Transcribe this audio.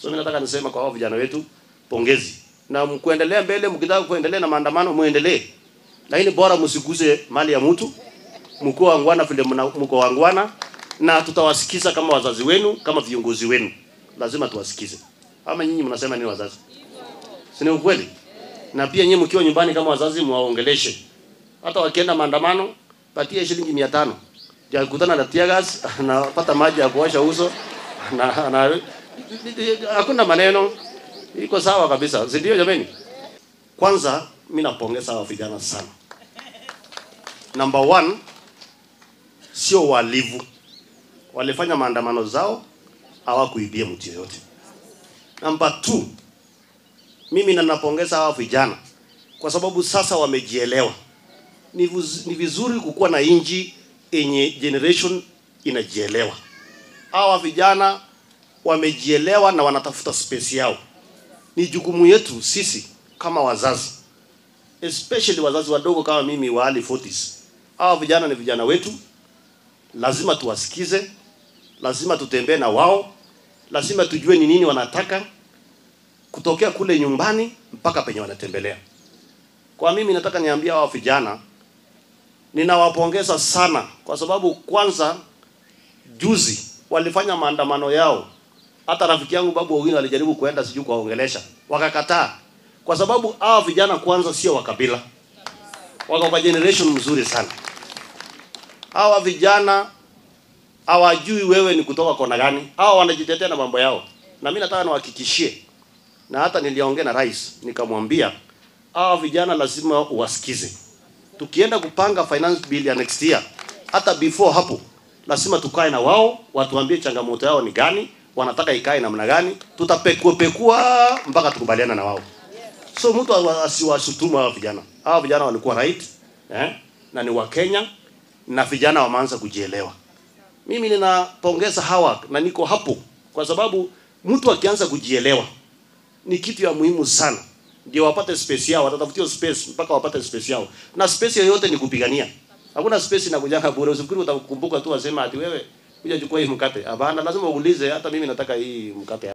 So mimi nataka nisema kwa hao vijana wetu pongezi. Na mkuendelea mbele, mkitaka kuendelea na maandamano muendelee. Lakini bora msiguse mali ya mtu. Mko wangwana vile mna- mko wangwana na tutawasikiza kama wazazi wenu, kama viongozi wenu. Lazima tuwasikize. Ama nyinyi mnasema nini wazazi? Si ni ukweli? Na pia nyinyi mkiwa nyumbani kama wazazi muwaongeleshe. Hata wakienda maandamano, patie shilingi 500. Ya kukutana na tear gas, anapata maji ya kuosha uso na, na hakuna maneno. Iko sawa kabisa. Si ndio jameni? Kwanza mimi napongeza hawa vijana sana. Number one, sio walivu. Walifanya maandamano zao, hawakuibia mtu yoyote. Number two, mimi na napongeza hawa vijana kwa sababu sasa wamejielewa. Ni, vuz, ni vizuri kukuwa na inji yenye generation inajielewa. Hawa vijana wamejielewa na wanatafuta space yao. Ni jukumu yetu sisi kama wazazi, especially wazazi wadogo kama mimi wa early 40s. Hawa vijana ni vijana wetu, lazima tuwasikize, lazima tutembee na wao, lazima tujue ni nini wanataka kutokea kule nyumbani mpaka penye wanatembelea. Kwa mimi nataka niambia hao vijana, ninawapongeza sana kwa sababu kwanza, juzi walifanya maandamano yao. Hata rafiki yangu Babu Owino alijaribu kuenda sijui kuwaongelesha, wakakataa, kwa sababu hawa vijana kwanza sio wa kabila, wako kwa generation mzuri sana. Hawa vijana hawajui wewe ni kutoka kona gani, hawa wanajitetea na mambo yao, na mimi nataka niwahakikishie na hata niliongea na rais nikamwambia hawa vijana lazima uwasikize. Tukienda kupanga finance bill ya next year, hata before hapo lazima tukae na wao, watuambie changamoto yao ni gani, wanataka ikae namna gani, tutapekua pekua mpaka tukubaliana na wao. So mtu awa- asiwashutumu hawa vijana. Hawa vijana walikuwa right eh, na ni wa Kenya na vijana wameanza kujielewa. Mimi ninapongeza hawa na niko hapo kwa sababu mtu akianza kujielewa ni kitu ya muhimu sana, ndio wapate space yao, watatafutia space mpaka wapate space yao, na space yoyote ni kupigania. Hakuna space inakujanga bure. Usifikiri utakumbuka tu wasema ati wewe kuja chukua hii mkate. Hapana, lazima uulize, hata mimi nataka hii mkate.